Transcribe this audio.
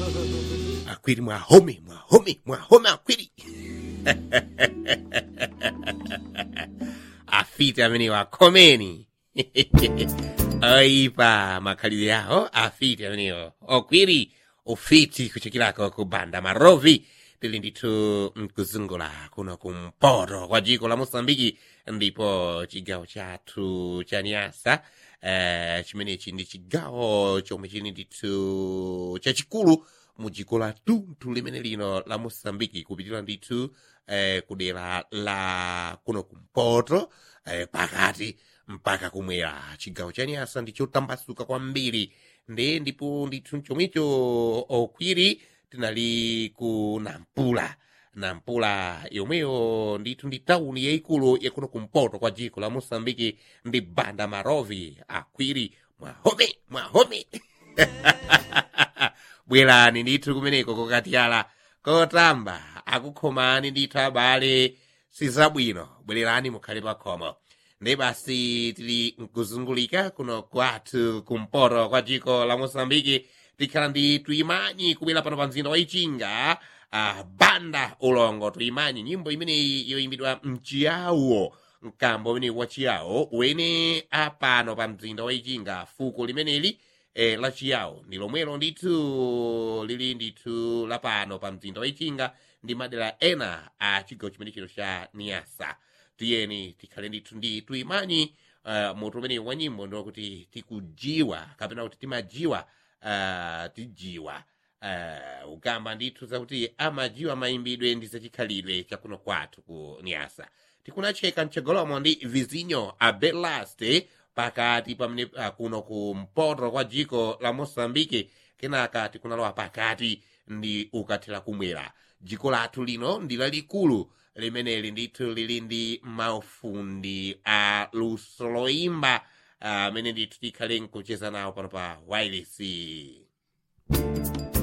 akwiri mwahome mwahome mwahome akwiri afiti amene wakhomeni oipa makhalidwe yawo afiti amenewo okwiri ufiti kuchokirako ku banda marovi tili ndithu mkuzungula kuno kumpoto kwa dziko la mosambiki ndipo chigawo chathu cha nyasa eh, chimenechi ndi chigawo chomwe chili ndithu chachikulu mu dziko la tunthu limene lino la mosambiki kupitira ndithu eh, kudera la kuno kumpoto eh, pakati mpaka kumwera chigawo cha nyasa ndichotambasuka kwambiri nde ndipo ndithu chomwecho okwiri tinali ku nampula nampula yomweyo ndithu ndi tauni yayikulu yakuno kumpoto kwa dziko la mosambiki ndi banda marovi akwiri mwahome mwahome bwerani ndithu kumeneko kokatiyala kotamba akukhomani ndithu abale sizabwino bwererani mukhale pakhomo ndi basi tili nkuzungulika kuno kwathu kumpoto kwa dziko la mosambiki tikhala ndi tuyimanyi kubwera pano pa mzinda wa ichinga uh, banda ulongo tuyimanyi nyimbo imeneyi yoyimbidwa mchiyawo mkambo umene wa chiyawo wene apano pa mzinda wa ichinga fuko limeneli eh, la chiyawo ndi lomwelo ndithu lili ndithu lapano pa mzinda wa ichinga ndi madera ena a chigawo chimenechino cha niyasa tiyeni tikhale ndithu ndi tuyimanyi uh, mutu umene wa nyimbo ndikuti tikujiwa kapena kuti timajiwa uh, tijiwa uh, ukamba ndithu zakuti amajiwa mayimbidwe ndi zachikhalidwe chakuno kwathu ku niyasa tikunacheka mchogolomo ndi vizinyo abelaste pakati pamene uh, kuno kumpoto kwa dziko la mosambike kenaka tikunalowa pakati ndi ukathera kumwera dziko lathu lino ndi lalikulu limeneli ndithu lili ndi maufundi a luso loimba amene ndithu tikhale nkucheza nawo pano pa wireless